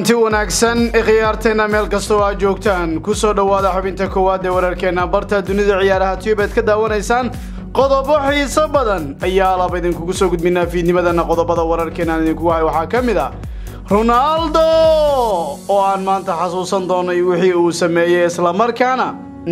kulanti wanaagsan khiyaarteena meel kastoo aad joogtaan kusoo dhowaada xubinta koowaad ee wararkeena barta dunida ciyaaraha tiyubeed ka daawanaysaan qodobo xiiso badan ayaa laba idinkugu soo gudbinaa fiidnimadana qodobada wararkeenaan idinkugu hay waxaa ka mid ah ronaldo oo aan maanta xasuusan doonay wixii uu sameeyey islamarkaana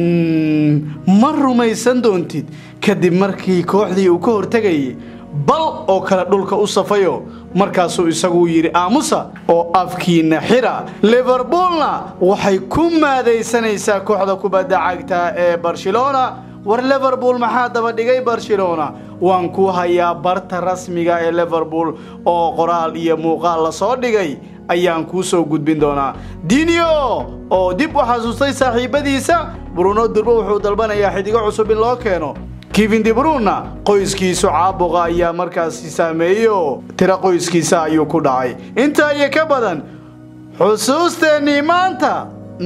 ma rumaysan doontid kadib markii kooxdii uu ka hortegayay bal oo kale dhulka u safayo markaasuu isagu yidhi aamusa oo afkiina xira liverpoolna waxay ku maadaysanaysaa kooxda kubadda cagta ee barcelona war liverpool maxaa daba dhigay barcelona waan ku hayaa barta rasmiga ee liverpool oo qoraal iyo muuqaal la soo dhigay ayaan kuu soo gudbin doonaa dinio oo dib u xasuustay saaxiibadiisa bruno durbo wuxuu dalbanayaa xidigo cusub in loo keeno kevin dibruna qoyskiisu caabuqa ayaa markaasi saameeyo tiro qoyskiisa ayuu ku dhacay intaa iyo ka badan xusuusteennii maanta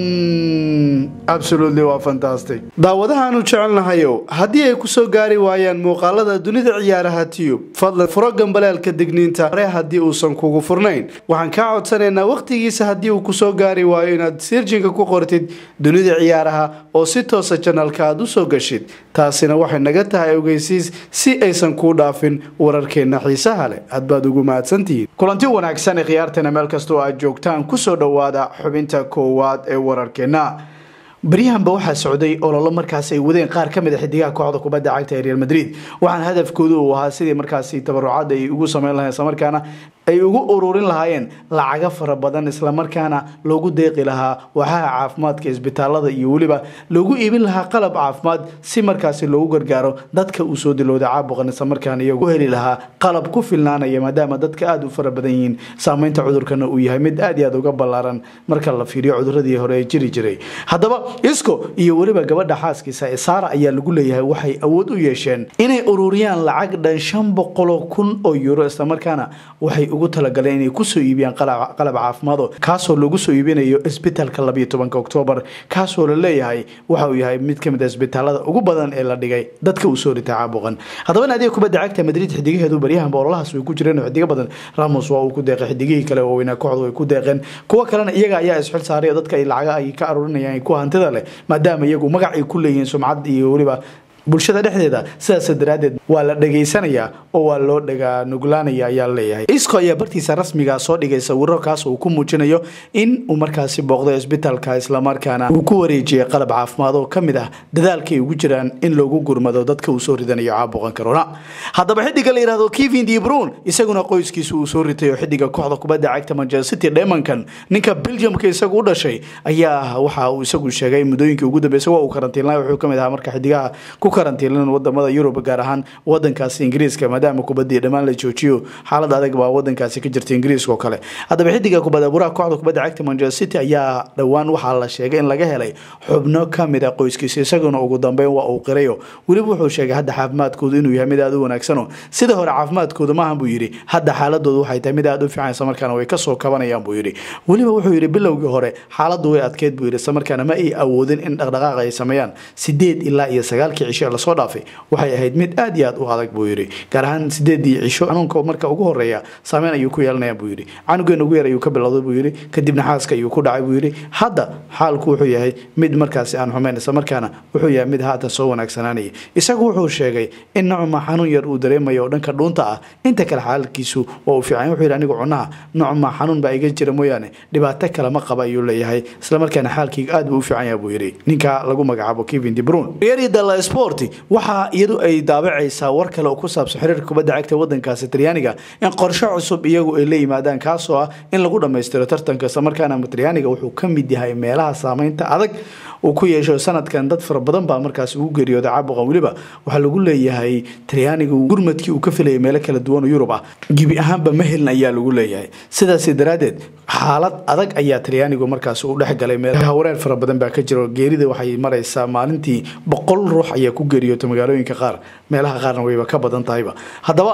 absolutely waa fantastic daawadahaanu jecelnahayow haddii ay ku soo gaari waayaan muuqaalada dunida ciyaaraha tiyub fadlan furo gambaleelka digniinta hore haddii uusan kugu furnayn waxaan kaa codsanaynaa wakhtigiisa haddii uu kusoo gaari waayo inaad sirjinka ku qortid dunida ciyaaraha oo si toosa janalka aad u soo gashid taasina waxay naga tahay ogeysiis si aysan kuu dhaafin wararkeenna xiisaha leh aad baad ugu mahadsantihiin kulanti wanaagsan ee khiyaarteena meel kastoo aad joogtaan kusoo dhowaada xubinta koowaad ee wararkeenna baryahanba waxaa socday ololo markaas ay wadeen qaar ka mid a xidigaha kooxda kubadda cagta ee real madrid waxaana hadafkoodu uu ahaa sidii markaasi tabarucad ay ugu sameyn lahayen islamarkaana ay ugu ururin lahaayeen lacago fara badan islamarkaana loogu deeqi lahaa waxaha caafimaadka isbitaalada iyo weliba loogu iibin lahaa qalab caafimaad si markaasi loogu gargaaro dadka uu soo dilowda caabuqan islamarkaana iyagu u heli lahaa qalab ku filnaanaya maadaama dadka aada u fara badan yihiin saameynta cudurkana uu yahay mid aad iyo aad uga ballaaran marka la fiiriyo cuduradii hore ee jiri jiray haddaba isco iyo weliba gabadha xaaskiisa ee saara ayaa lagu leeyahay waxay awood u yeesheen inay ururiyaan lacag dhan shan boqoloo kun oo euro islamarkaana waxay ugu talagaleen inay kusoo iibiyaan qalab caafimaado kaasoo lagu soo iibinayo isbitaalka labayo tobanka oktoobar kaasoo la leeyahay waxa uu yahay mid kamid a isbitaalada ugu badan ee la dhigay dadka uu soo ritay caabuqan haddaba naadiga kubadda cagta madrid xidigaheedu baryahanba ololahaas way ku jireen xidigo badan ramos waa uu ku deeqay xidigihii kale oo weynaa kooxdu way ku deeqeen kuwo kalena iyaga ayaa isxil saaray oo dadka ay lacaga ay ka aruurinayaan ku hantida leh maadaama iyagu magac ay ku leeyihiin sumcad iyo weliba bulshada dhexdeeda sidaas daraaddeed waa la dhegaysanayaa oo waa loo dhagaa nuglaanaya ayaa leeyahay isco ayaa bartiisa rasmiga soo dhigay sawiro kaas uu ku muujinayo in uu markaasi booqday isbitaalka islamarkaana uu ku wareejiyay qalab caafimaad oo ka mid ah dadaalka ay ugu jiraan in loogu gurmado dadka uu soo ridanayo caabuqan corona haddaba xidiga la yihahdo kevin debrun isaguna qoyskiisa uu soo ritay oo xidiga kooxda kubadda cagta manchester city dhemankan ninka belgiumka isagu u dhashay ayaa waxa uu isagu sheegay muddooyinkii ugu dambeysay waa uu karantiinlay wuxuu kamid ahaa marka xidigaha ku karantiilan wadamada yurub gaar ahaan wadankaasi ingiriiska maadaama kubadii dhammaan la joojiyo xaalad adag baa wadankaasi ka jirta ingiriiska oo kale haddaba xidiga kubada buraha kooxda kubadda cagta manchester city ayaa dhowaan waxaa la sheegay in laga helay xubno kamid a qoyskiisa isaguna ugu dambeyn waa uu qirayo weliba wuxuu sheegay hadda caafimaadkoodu inuu yahay mid aada u wanaagsano sida hore caafimaadkooda maahan buu yidhi hadda xaaladoodu waxay tahay mid aada u fiican islamarkaana way kasoo kabanayaan buu yidhi weliba wuxuu yidhi bilowgii hore xaaladu way adkeyd buu yidhi islamarkaana ma ay awoodin in dhaqdhaqaaq ay sameeyaan sideed ilaa iyo sagaalkii cisho lasoo dhaafay waxay ahayd mid aad iyo aad u adag buu yidhi gaar ahaan sideedii cisho xanuunka marka ugu horeeya saameyn ayuu ku yeelanaya buu yidhi canugeena ugu yar ayuu ka bilowday buu yidhi kadibna xaaska ayuu ku dhacay buu yidhi hadda xaalku wuxuu yahay mid markaasi aan xumayn islamarkaana wuxuu yahay mid haatan soo wanaagsanaanaya isagu wuxuu sheegay in nocma xanuun yar uu dareemayo oo dhanka dhuunta ah inta kale xaalkiisu waa uu fiican wuxuu yidhi anigu cunaha nocma xanuun baa iga jira mooyaane dhibaato kale ma qaba ayuu leeyahay islamarkaana xaalkayga aad buu u fiican yahay buu yidhi ninka lagu magacaabo kevin debrun riyadala sport waxaa iyadu ay daabacaysaa war kale oo ku saabsan xiriirka kubadda cagta wadankaasi talyaaniga in qorshe cusub iyagu ay la yimaadaan kaasoo ah in lagu dhammaystiro tartanka islamarkaana talyaaniga wuxuu ka mid yahay meelaha saameynta adag uu ku yeesho sanadkan dad fara badan baa markaas ugu geeriyooda caabuqan weliba waxaa lagu leeyahay talyaaniga gurmadkii uu ka filayay meelo kala duwan oo yurub ah gebi ahaanba ma helin ayaa lagu leeyahay sidaas daraaddeed xaalad adag ayaa talyaanigu markaas u dhexgalay meelaha wareer fara badan baa ka jiro geerida waxay maraysaa maalintii boqol ruux ayaa ku geeriyoota magaalooyinka qaar meelaha qaarna wayba ka badan tahayba haddaba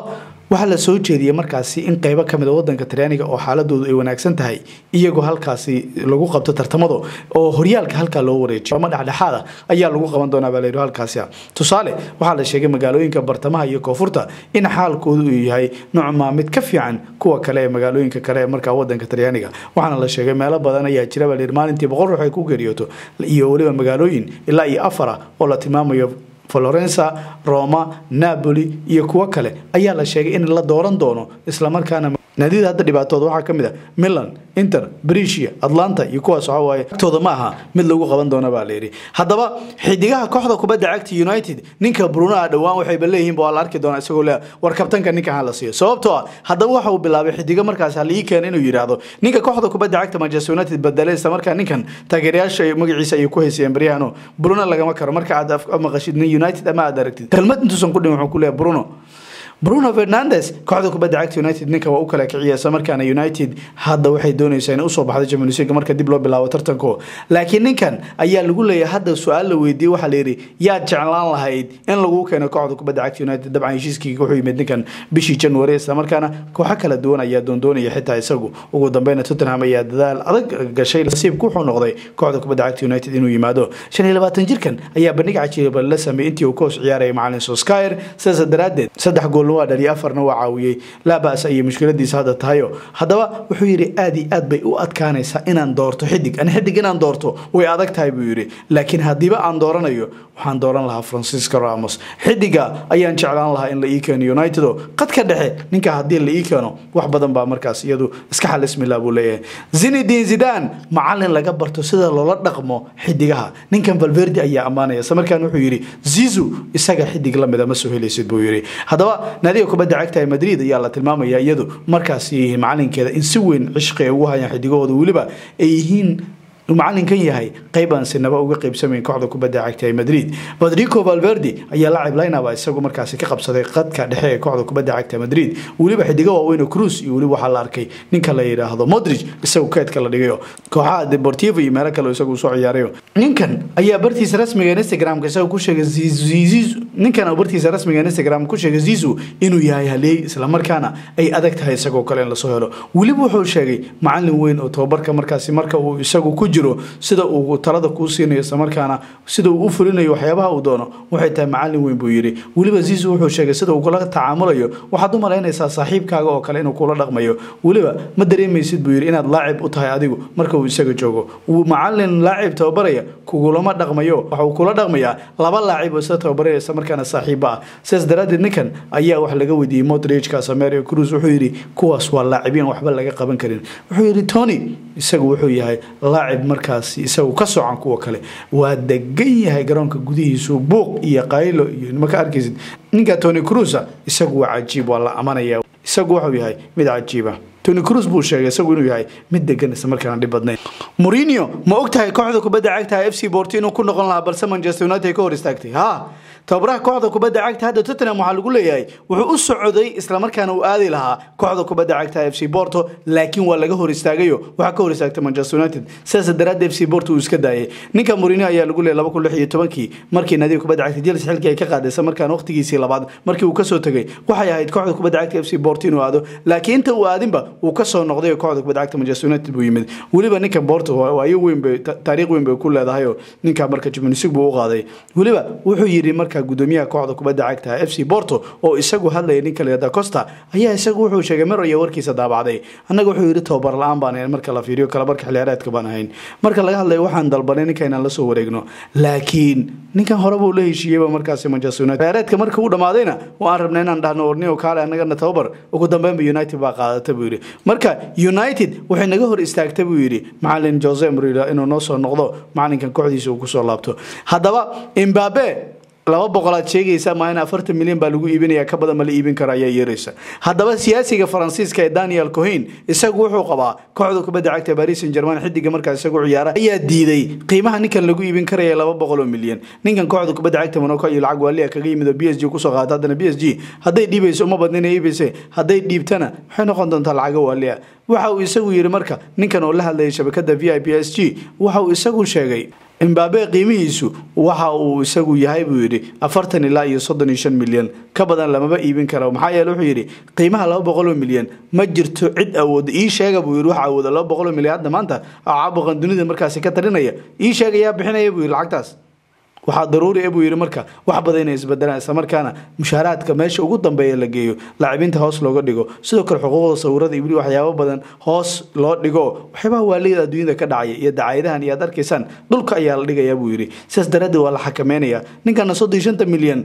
waxaa la soo jeediyey markaasi in qeybo kamid a wadanka talyaaniga oo xaaladoodu ay wanaagsan tahay iyagoo halkaasi lagu qabto tartamado oo horyaalka halkaa loo wareejiyo ama dhexdhexaada ayaa lagu qaban doonaa baa layidhi halkaasi tusaale waxaa la sheegay magaalooyinka bartamaha iyo koonfurta in xaalkoodu uu yahay noocmaa mid ka fiican kuwa kale ee magaalooyinka kale ee markaa wadanka talyaaniga waxaana la sheegay meelo badan ayaa jira baa layidhi maalintii boqol ruux ay ku geeriyooto iyo weliba magaalooyin ilaa iyo afara oo la tilmaamayo florensa roma napoli iyo kuwo kale ayaa la sheegay in la dooran doono islamarkaana naadiyada hadda dhibaatooda waxaa ka mid a milan inter brisia atlanta iyo kuwaas waxa waaye agtooda ma aha mid lagu qaban doona baa layidhi haddaba xidigaha kooxda kubadda cagta united ninka bruno a dhowaan waxayba leeyihiin waa la arki doonaa isagoo le war kabtanka ninka ha la siiyo sababtoo ah haddaba waxa uu bilaabay xidiga markaas ha laii keena inuu yidhaahdo ninka kooxda kubadda cagta manchester united bedelay isla markaa ninkan taageerayaasha magaciisa ayay ku haysayeen baryahano bruno lagama karo marka aad maqashid nin united ama aad aragtid kelmad intuusan ku dhihin wuxuu ku leeyahay bruno bruno fernandes kooxda kubadda cagta united ninka waa u kala kiciya isla markaana united hadda waxay doonaysaa inay usoo baxdo champions league marka dib loo bilaabo tartanko laakiin ninkan ayaa lagu leeyahay hadda su-aal la weydiiyey waxaa la yidhi yaad jeclaan lahayd in lagu keeno kooxda kubadda cagta united dabcan heshiiskii wuxuu yimid ninkan bishii january isla markaana kooxo kala duwan ayaa doondoonaya xitaa isagu ugu dambeyna tottenham ayaa dadaal adag gashay nasiibku wuxuu noqday kooxda kubadda cagta united inuu yimaado shan iyo labaatan jirkan ayaa bandhig cajiiba la sameeyey intii uu koos ciyaarayay macalin soskyer sidaas daraadeed saddex gool waa dhaliya afarna waa caawiyey laa bas ayay mushkiladiisa hadda tahayo haddaba wuxuu yidhi aad iyo aad bay u adkaanaysaa inaan doorto xidig ani xidig inaan doorto way adag tahay buu yidhi laakiin haddiiba aan dooranayo waxaan dooran lahaa francisco ramos xidiga ayaan jeclaan lahaa in la ii keeno united oo qadka dhexe ninka haddii la ii keeno wax badan baa markaas iyadu iska xalismila buu leeyahay zinedin zidan macalin laga barto sida loola dhaqmo xidigaha ninkan valverde ayaa ammaanaya isla markaan wuxuu yidhi zizu isaga xidig lamida ma soo helaysid buu yidhi haddaba naadiga kubadda cagta ee madrid ayaa la tilmaamaya iyadu markaasi macalinkeeda in si weyn cishqi ay ugu hayaan xidigahooda weliba ay yihiin macalinkan yahay qayb aan sinaba uga qaybsamayn kooxda kubadda cagta ee madrid rodrigo valverde ayaa lacib laynaba isagu markaasi ka qabsaday qadka dhexe ee kooxda kubadda cagta madrid weliba xidigo waaweyn cruz iyo weliba waxaa la arkay ninka la yidhaahdo modric isagu keedka la dhigayo kooxaha deportivo iyo meelo kale isagu soo ciyaarayo ninkan ayaa bartiisa rasmiga instagramka isagu ku sheegay ninkan bartiisa rasmiga instagram ku sheegay zizu inuu yahay haliyey islamarkaana ay adag tahay isagoo kale in lasoo helo weliba wuxuu sheegay macalin weyn oo tababarka markaasi marka uu isagu ku jiro sida uu talada kuu siinayo islamarkaana sida uu u fulinayo waxyaabaha uu doono waxay tahay macalin weyn buu yidhi weliba zizu wuxuu sheegay sida uu kula tacaamulayo waxaad u malaynaysaa saaxiibkaaga oo kale inuu kula dhaqmayo weliba ma dareemaysid buu yidhi inaad laacib u tahay adigu marka uu isaga joogo macalin laacib tababaraya kugulama dhaqmayo waxa uu kula dhaqmayaa laba laacib oo isla tababaraya isla markaana saaxiiba ah sidaas daraadeed ninkan ayaa wax laga weydiiyey modric casamerio cruz wuxuu yidhi kuwaas waa laacibiin waxba laga qaban karin wuxuu yidhi tony isagu wuxuu yahay laacib markaasi isagu ka socan kuwa kale waa degan yahay garoonka gudihiisu buuq iyo qaylo iyo maka arkaysid ninka tony cruza isagu waa cajiib waa la amanaya isagu wuxuu yahay mid cajiiba tony cruz buu sheegay isagu inuu yahay mid degan isla markaana dhib badnayn mourinho ma og tahay kooxda kubadda cagta f c borto inuu ku noqon lahaa balse manchester united ka hor istaagtay ha tababaraha kooxda kubadda cagta hadda tottenham waxaa lagu leeyahay wuxuu u socday islamarkaana uu aadi lahaa kooxda kubadda cagta f c borto laakiin waa laga hor istaagayo waxaa ka hor istaagtay manchester united sidaas daraadda f c borto uu iska daayay ninka mourinho ayaa lagu leeyay laba kun lix iyo tobankii markii naadiga kubadda cagta chelsea xilkii ay ka qaaday isla markaana waqtigiisii labaad markii uu kasoo tegay waxay ahayd kooxda kubadda cagta f c borto inuu aado laakiin inta uu aadinba uu kasoo noqday kooxda kubadda cagta manchester united buu yimid weliba ninka borto waayo weyn bay taariikh weyn bay ku leedahay oo ninka marka champions league buu u qaaday weliba wuxuu yidhi marka gudoomiyaha kooxda kubadda cagta f c borto oo isagu hadlaya ninka leeda costa ayaa isagu wuxuu sheegay mar iyo warkiisa daabacday annaga wuxuu yidhi tababar la-aan baan ahayn marka la fiiriyo kala barka xiliyaareedka baan ahayn marka laga hadlayo waxaan dalbanay ninka inaan lasoo wareegno laakiin ninkan hore buu la heshiiyeyba markaasi manchester united xiliyaareedka marka uu dhamaadayna waan rabnay inaan dhahno ornio kaale annagana tababar ugu dambeynba united baa qaadata buu yidhi marka united waxay naga hor istaagta buu yidhi macalin jose mourinho inuu noo soo noqdo macalinkan kooxdiisa uu kusoo laabto haddaba imbabe laba boqolaad sheegaysa maa in afartan milyan baa lagu iibinaya ka badan ma la iibin karo ayaa yeeraysa haddaba siyaasiga faransiiska ee daniel cohin isagu wuxuu qabaa kooxda kubadda cagta paris saint german xidiga markaa isagu ciyaara ayaa diiday qiimaha ninkan lagu iibin karaya laba boqol oo milyan ninkan kooxda kubadda cagta monaco iyo lacag waaliya kaga yimid oo b s g kusoo qaata haddana b s g hadday dhiibayso uma badnina iibeyse hadday dhiibtana waxay noqon doontaa lacaga waaliya waxa uu isagu yidhi marka ninkan oo la hadlayay shabakada v i p s g waxa uu isagu sheegay imbabe qiimihiisu waxa uu isagu yahay buu yidhi afartan ilaa iyo soddon iyo shan milyan ka badan lamaba iibin karo maxaa yeele wuxuu yidhi qiimaha laba boqoloo milyan ma jirto cid awooda ii sheega buu yidhi waxa awooda laba boqoloo milyan hadda maanta caabuqan dunida markaasi ka talinaya ii sheega yaa bixinaya buu yidhi lacagtaas waxaa daruuri e buu yidhi marka wax badan inay isbedelaan islamarkaana mushaaraadka meesha ugu dambeeya la geeyo laacibinta hoos looga dhigo sidoo kale xuquuqda sawirada iyo weli waxyaabo badan hoos loo dhigo waxyaabaha waalida adduunyada ka dhacaya iyo dacaayadahan iyo aad arkaysaan dhulka ayaa la dhigayaa buu yidhi sidaas daraaddeed waa la xakameynaya ninkana soddon iyo shanta milyan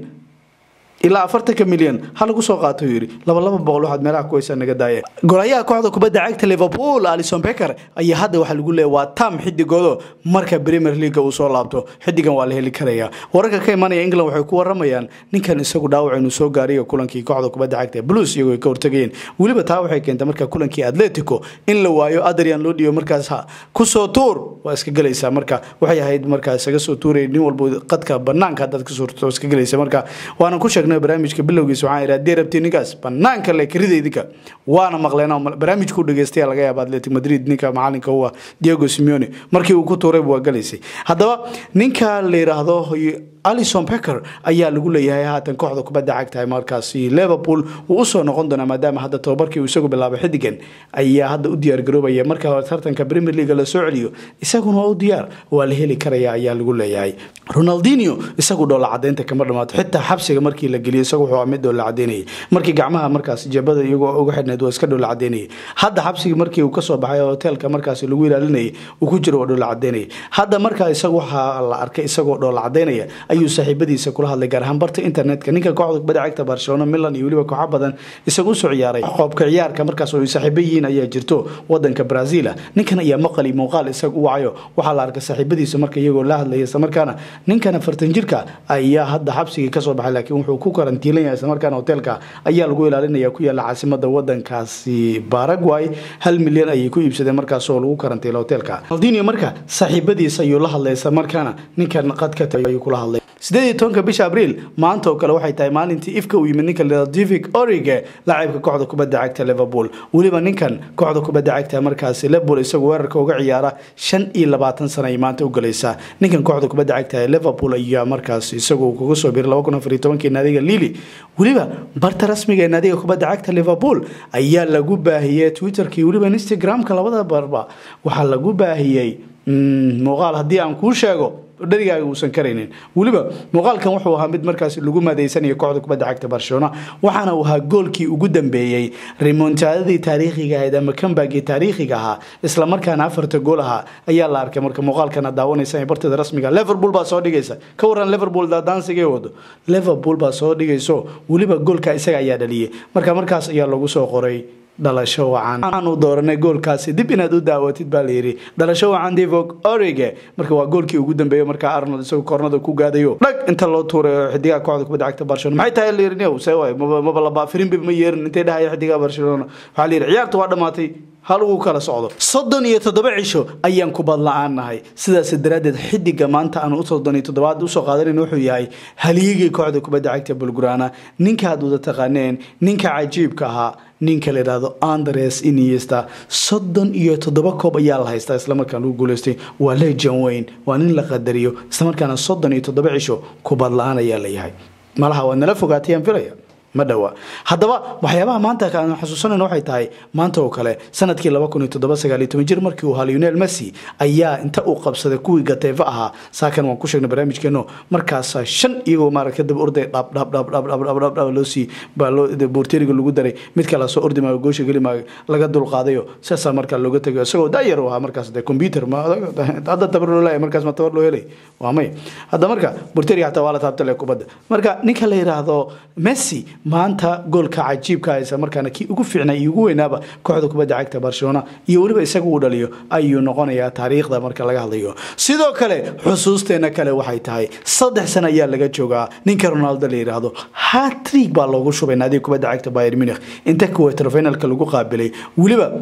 ilaa afartanka milyan ha lagu soo qaato yidhi laba laba boqol waxaad meelaha kuwaysaa naga daaya golayaha kooxda kubadda cagta liverpool alison becker ayaa hadda waxaa lagu leeya waa tam xidigoodo marka premier leaga uu soo laabto xidigan waa la heli karaya wararka ka imanaya england waxay ku waramayaan ninkan isagu dhaawac inuu soo gaariyo kulankii kooxda kubadda cagta blues iyagoo ay ka hortagayeen weliba taa waxay keentay marka kulankii atletico in la waayo adrian loo dhiibo markaas kusoo tuur waa iska gelaysaa marka waxay ahayd markaa isaga soo tuuraya nin walba qadka banaanka haddaad ka suurto iska gelaysa marka waana ku sheegnay barnaamijka bilowgiisa waxaan idhi haddii rabti ninkaas banaanka le karida idinka waana maqleen barnaamijku dhageystaya laga yaaba atletic madrid ninka macalinka u ah diego simeone markii uu ku tuurayba waa galaysay haddaba ninka la yidhaahdo alison becker ayaa lagu leeyahay haatan kooxda kubadda cagtahay markaasi liverpool wuu usoo noqon doonaa maadaama hadda tababarkii uu isagu bilaabay xidigan ayaa hadda u diyaargaroobaya marka tartanka premier league la soo celiyo isaguna waa u diyaar waa la heli karaya ayaa lagu leeyahay ronaldinho isagu dhoola cadeynta kama dhamaato xitaa xabsiga markii la geliyo isagu wuxuu mid dhoola cadeynayay markii gacmaha markaas jabada iyagoo uga xidhnayd waa iska dhoola cadeynayay hadda xabsigii markii uu kasoo baxay hoteelka markaasi lagu ilaalinayay uu ku jiro waa dhoola cadeynayay hadda markaa isagu waxaa la arkay isagoo dhoola cadeynaya ayuu saaxiibadiisa kula hadlay gaar ahaan barta internetka ninka kooxda kubadda cagta barcelona milan iyo weliba kooxo badan isagu usoo ciyaaray qoobka ciyaarka markaas oo ay saaxiibo yihiin ayaa jirto wadanka brazil ninkan ayaa maqali muuqaal isaga u wacayo waxaa la arkay saaxiibadiisa marka iyagoo la hadlaya islamarkaana ninkan afartan jirka ayaa hadda xabsigii kasoo baxay laakiin wuxuu ku karantiilan yahay islamarkaana hoteelka ayaa lagu ilaalinaya ku yaala caasimada wadankaasi paraguay hal milyan ayay ku iibsadeen markaas oo lagu karantiila hoteelka aldinio marka saaxiibadiisa ayuu la hadlay islamarkaana ninkan qadka ayuu kula hadlay sideed iyo tobanka bisha abriil maanta oo kale waxay tahay maalintii ifka uu yimid ninka divic orige laacibka kooxda kubadda cagta liverpool weliba ninkan kooxda kubadda cagta markaasi liverpool isagu weerarka uga ciyaara shan iyo labaatan sana ay maanta u galaysaa ninkan kooxda kubadda cagta ee liverpool ayaa markaas isagu kaga soo biiray laba kun afar iyo tobankii naadiga lili weliba barta rasmiga ee naadiga kubadda cagta liverpool ayaa lagu baahiyey twitterkii weliba instagramka labada barba waxaa lagu baahiyey muuqaal haddii aan kuu sheego dharigaaga uusan karaynin weliba muuqaalkan wuxuu ahaa mid markaas lagu maadaysanayo kooxda kubadda cagta barcelona waxaana uu ahaa goolkii ugu dambeeyey rimontadadii taariikhiga ahayd ama kambagii taariikhiga ahaa islamarkaana afarta gool ahaa ayaa la arkay marka muuqaalkana daawanaysa barteeda rasmiga liverpool baa soo dhigaysa ka waran liverpool daansigay wado liverpool baa soo dhigayso weliba goolka isaga ayaa dhaliyay marka markaas ayaa lagu soo qoray dhalasho wacan aanu dooranay goolkaasi dib inaad u daawatid baa layidhi dhalasho wacan divog orige marka waa goolkii ugu dambeeya markaa arnold isagoo koornada ku gaadayo dhag inta loo tuuray xidigaha kooxda kubadda cagta barcelona maxay tahay layidhi se waay maba laba firinbib ma yeerin intay dhahaya xidigaha barcelona waxaa layidhi ciyaarta waa dhammaatay hal ugu kala socdo soddon iyo toddoba cisho ayaan kubad la-aan nahay sidaas daraaddeed xidiga maanta aanu soddon iyo toddobaad usoo qaadanan wuxuu yahay halyigii kooxda kubadda cagta bulgurana ninka aad wada taqaaneen ninka cajiibka ahaa ninka la yidhaahdo andres iniesta soddon iyo toddoba koob ayaa la haystaa islamarkaan lagu guuleystay waa legion weyn waa nin la qadariyo islamarkaana soddon iyo toddoba cisho kubad la-aan ayaa la yahay malaha waad nala fogaatayaan filaya ma dhawa haddaba waxyaabaha maanta aan xasuusanayno waxay tahay maanta oo kale sanadkii laba kun iyo toddoba sagaal iyo toban jir markii uu ahaa lionel messi ayaa inta uu qabsaday kuwii gateefa ahaa saakan waan ku sheegnay barnaamijkeeno markaasa shan iyagoo maaragta daba orday dhab dhab dhab dhab dhab dhab dhab dhab loo sii baa loo boorteeriga lagu daray mid kale soo ordi maayo goosha geli maayo laga dulqaadayo saasaa markaa looga tegayo isagoo daayar u ahaa markaas de computer ma hadda tabar loo leeyahay markaas ma tabar loo helay waa may hadda marka boorteeriga xataa waa la taabtale kubadda marka ninka la yidhaahdo messi maanta goolka cajiibka haysa markaana kii ugu fiicnay iyo ugu weynaaba kooxda kubadda cagta barcelona iyo weliba isaga uu dhaliyo ayuu noqonayaa taariikhda marka laga hadlayo sidoo kale xusuusteena kale waxay tahay saddex sano ayaa laga joogaa ninka ronaldo la yidhaahdo hatrig baa loogu shubay naadiga kubadda cagta bayr munich inta kuweterfinalka lagu qaabilay weliba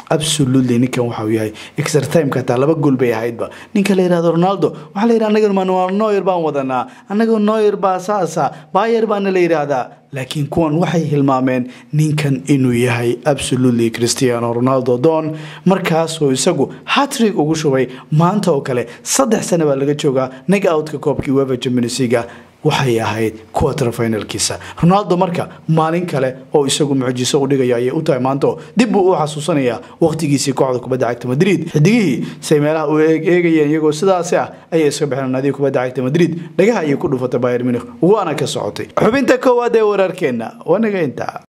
absolutely ninkan waxau yahay extra timeka hataa laba gool bay ahaydba ninka la yihahdo ronaldo waxaa la yidhaha anaga manuel noyer baan wadanaa anaga noyer baa saasa bayer baana la yidhaahdaa laakiin kuwan waxay hilmaameen ninkan inuu yahay absolutely cristiano ronaldo don markaasoo isagu hatrig ugu shubay maanta oo kale saddex sane baa laga joogaa nag outka koobkii wefa championsliga waxay ahayd quarter finalkiisa ronaldo marka maalin kale oo isagu mucjiso u dhigaya ayay u tahay maanto dib buu u xasuusanayaa waqtigiisii kooxda kubadda cagta madrid xidigihii say meelaha u eegayeen iyagoo sidaasi ah ayay iska baxeen naadiga kubadda cagta madrid dhagaha ayay ku dhufatay bayern munich waana ka socotay xubinta koowaad ee wararkeenna wanaga intaa